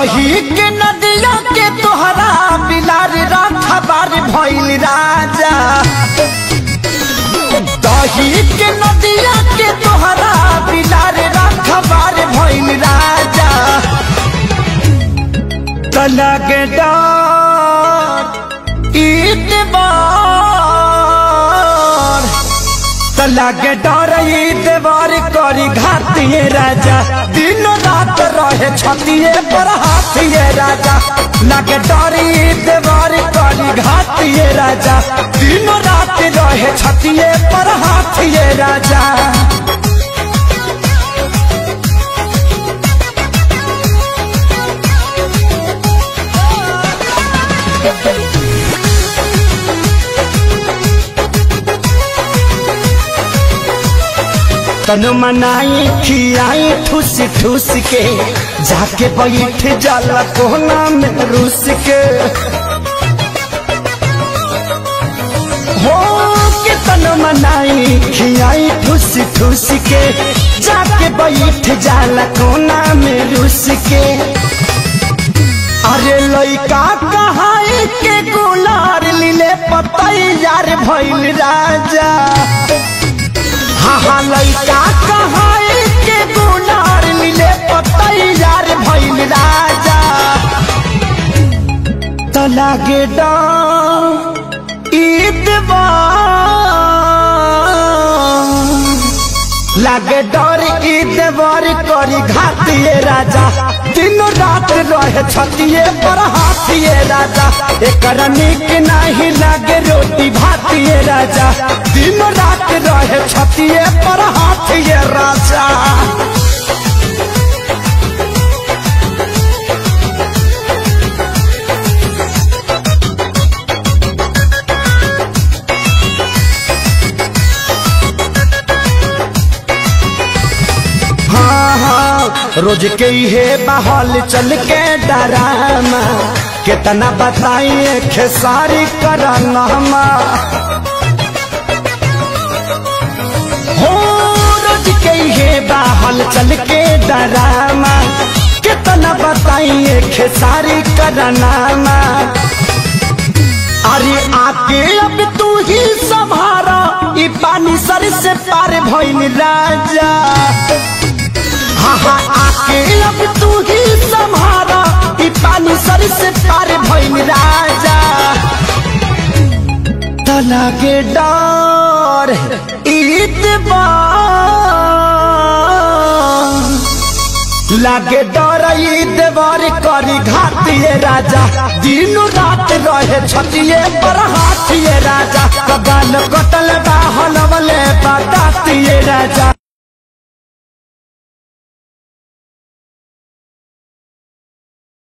दही के नदिया के तोहरा बिलार राखबार भइल राजा दही के नदिया के तोहरा बिलार राखबार भइल राजा तलग डार ईतबार तलग डार ईतबार करी घातिए राजा दिन रात रहे छतिए पर हाथिए राजा लगे डार ईतबार करी घातिए राजा दिन रात रहे छतिए पर हाथिए राजा तन मनाई खियाई ठूस ठूस के जाके बैठ जाला कोना में रूस के हो के तन मनाई खियाई ठूस ठूस के जाके बैठ जाला कोना में रूस के अरे लइका कहाई के गुलार लीले पतैयार भइल राजा हाँ हाँ लइका कहाई के गुनार मिले पतैयार भइल राजा त लागे ईदबा लागे डर ईदबर करी घातिए राजा दिन रात रहे छतिए पर हाथिए राजा एकर निक नहीं लागे रोटी भातिए राजा दिन रात रहे छतिए पर हाथिए राजा हाँ हाँ रोज के हे बहल चल के डरामा कितना बताइए खेसारी करनमा हो रोज के हे बहल चल के डरामा कितना बताइए खेसारी करनामा अरे आके अब तू ही संभारा ई पानी सर से पार भइल राजा हाँ हाँ आके अब तू ही संभारा ई पानी सर से पार भइल राजा तना के डर ईदबार लागे डर देवर करी घातिए राजा दिन रात रहे छतिए पर हाथिए राजा कबाल कटल बा हलवले बतातिए राजा